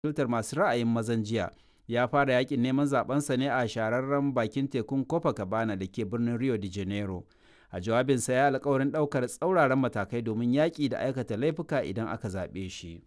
filtar masu ra'ayin mazan jiya ya fara yakin neman zabensa ne a shararren bakin tekun Copacabana da ke birnin Rio de Janeiro. A jawabinsa ya alkawarin ɗaukar tsauraran matakai domin yaƙi da aikata laifuka idan aka zaɓe shi.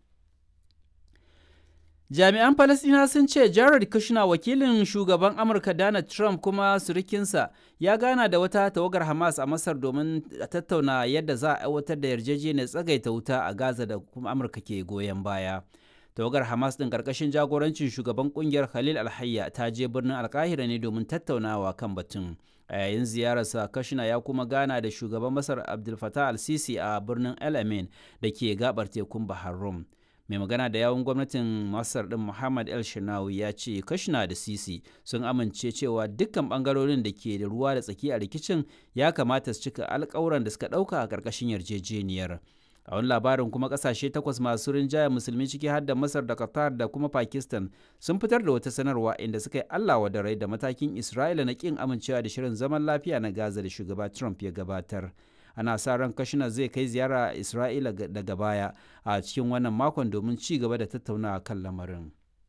Jami'an Falasɗina sun ce Jared Kushner wakilin shugaban Amurka Donald Trump kuma surikinsa ya gana da wata tawagar Hamas a Masar domin tattauna yadda za a aiwatar da yarjejeniyar tsagaita wuta a Gaza da kuma Amurka ke goyon baya. Tawagar Hamas ɗin ƙarƙashin jagorancin shugaban ƙungiyar Khalil Alhayya ta je birnin Alkahira ne domin tattaunawa kan batun. A yayin ziyararsa Kushner ya kuma gana da shugaban Masar Abdul Fattah al-Sisi a birnin El Amin da ke gabar tekun Bahar Rum. mai magana da yawun gwamnatin masar din muhammad el shinawi ya ce kashina da sisi sun amince cewa dukkan bangarorin da ke da ruwa da tsaki a rikicin ya kamata su cika alkawuran da suka dauka a karkashin yarjejeniyar a wani labarin kuma kasashe takwas masu rinjaya musulmi ciki har da masar da qatar da kuma pakistan sun fitar da wata sanarwa inda suka yi allah da rai da matakin isra'ila na kin amincewa da shirin zaman lafiya na gaza da shugaba trump ya gabatar ana sa ran kashina zai kai ziyara a isra'ila daga baya a cikin wannan makon domin ci gaba da tattaunawa kan lamarin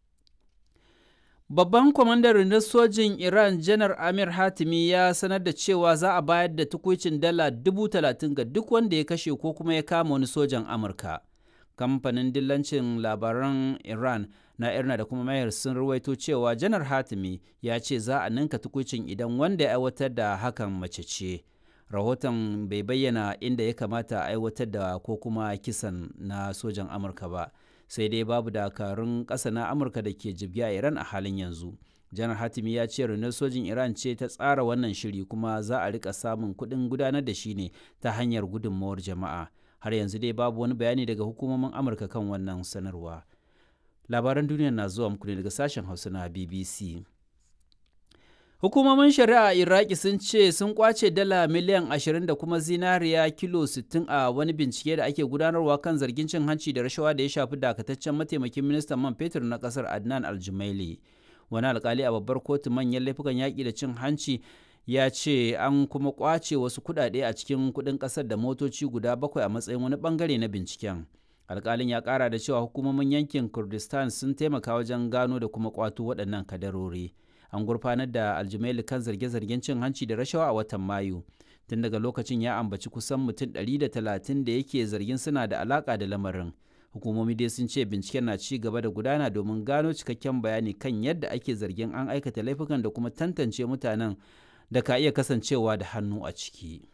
babban kwamandan rundunar sojin iran janar amir hatimi ya sanar da cewa za a bayar da tukuicin dala dubu talatin ga duk wanda ya kashe ko kuma ya kama wani sojan amurka kamfanin dillancin labaran iran na irna da kuma mayar sun ruwaito cewa janar hatimi ya ce za a ninka tukuicin idan wanda ya aiwatar da hakan mace ce rahoton bai bayyana inda ya kamata a aiwatar da ko kuma kisan na sojan amurka ba sai dai babu dakarun ƙasa na amurka da ke jibgi a iran a halin yanzu janar hatimi ya ce rundunar sojin iran ce ta tsara wannan shiri kuma za a rika samun kuɗin gudanar da shi ne ta hanyar gudunmawar jama'a har yanzu dai babu wani bayani daga hukumomin amurka kan wannan sanarwa labaran duniya na zuwa muku ne daga sashen hausa na bbc Hukumomin shari'a Iraki sun ce sun kwace dala miliyan 20 da kuma zinariya kilo 60 a wani bincike da ake gudanarwa kan zargin cin hanci da rashawa da ya shafi dakataccen mataimakin ministan man fetur na kasar Adnan Aljumaili. Wani alkali a babbar kotu manyan laifukan yaƙi da cin hanci ya ce an kuma kwace wasu kuɗaɗe a cikin kuɗin ƙasar da motoci guda bakwai a matsayin wani bangare na binciken. Alkalin ya ƙara da cewa hukumomin yankin Kurdistan sun taimaka wajen gano da kuma kwato waɗannan kadarori. an gurfanar da aljimaili kan zarge-zargen cin hanci da rashawa a watan mayu tun daga lokacin ya ambaci kusan mutum 130 da yake zargin suna da alaka da lamarin hukumomi dai sun ce binciken na ci gaba da gudana domin gano cikakken bayani kan yadda ake zargin an aikata laifukan da kuma tantance mutanen da ka iya kasancewa da hannu a ciki.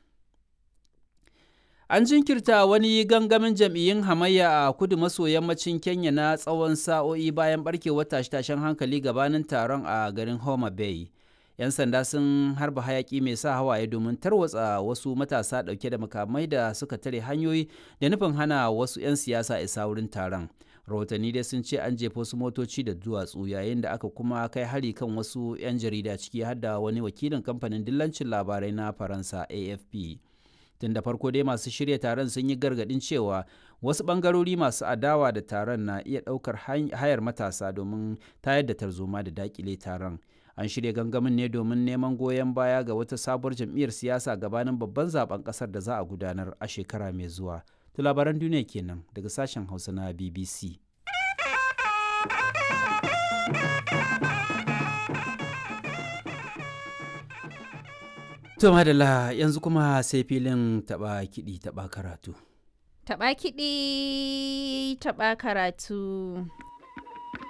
An jinkirta wani gangamin jam'iyyun hamayya a kudu maso yammacin Kenya na tsawon sa'o'i bayan barkewar tashe-tashen hankali gabanin taron a garin Homa Bay. 'Yan sanda sun harba hayaki mai sa hawaye domin tarwatsa wasu matasa ɗauke da makamai da suka tare hanyoyi da nufin hana wasu 'yan siyasa isa wurin taron. Rahotanni dai sun ce an jefa wasu motoci da duwatsu yayin da aka kuma kai hari kan wasu 'yan jarida ciki har da wani wakilin kamfanin dillancin labarai na Faransa AFP. tun da farko dai masu shirya taron sun yi gargadin cewa wasu bangarori masu adawa da taron na iya ɗaukar hayar matasa domin tayar da tarzoma da dakile taron an shirya gangamin ne domin neman goyon baya ga wata sabuwar jam'iyyar siyasa gabanin babban zaben kasar da za a gudanar a shekara mai zuwa to labaran duniya kenan daga sashen hausa na bbc To madalla yanzu kuma sai filin taba kiɗi taba karatu. Taba kiɗi taba karatu.